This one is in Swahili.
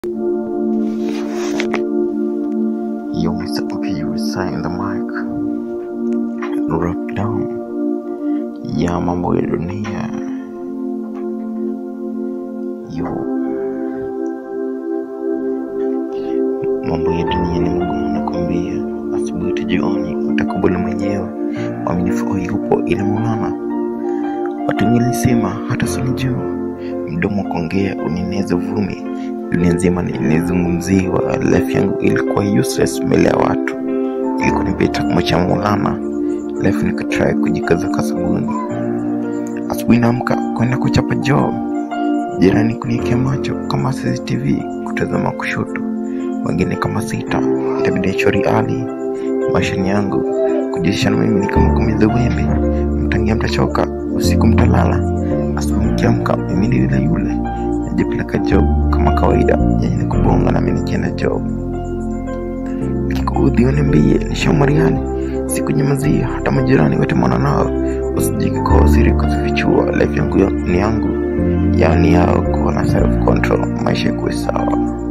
Yo, Mr. P, sign the mic. Rap down ya mambo ya dunia. Yo, mambo ya dunia ni magumu nakwambia. Asubuhi tu jioni utakubali mwenyewe, mwaminifu yupo ila Maulana. Watu wengi walisema hata sinijua, mdomo wa kuongea unineze uvumi. Dunia nzima nilizungumziwa, life yangu ilikuwa useless mbele ya watu, ilikuwa ni beta kumwacha Maulana. Life nikatry kujikaza kwa sabuni. Asubuhi naamka kwenda kuchapa job, jirani kuniekea macho kama CCTV kutazama kushoto, wengine kama sita, itabidi achori ali maishani yangu kujihusisha na mimi ni kama kumiza wembe, mtangia mtachoka, usiku mtalala, asubuhi mkiamka mimi ni yule yule, najipeleka job kama kawaida, yenye ni kubonga nami nikienda job. Kikuudhi uniambie, nishamwariani sikunyamazia, hata majirani wote mwana nao usijikikoa siri kuzifichua. Life yangu ya- ni yangu, yao ni yao, kuwa na self control, maisha ikuwe sawa.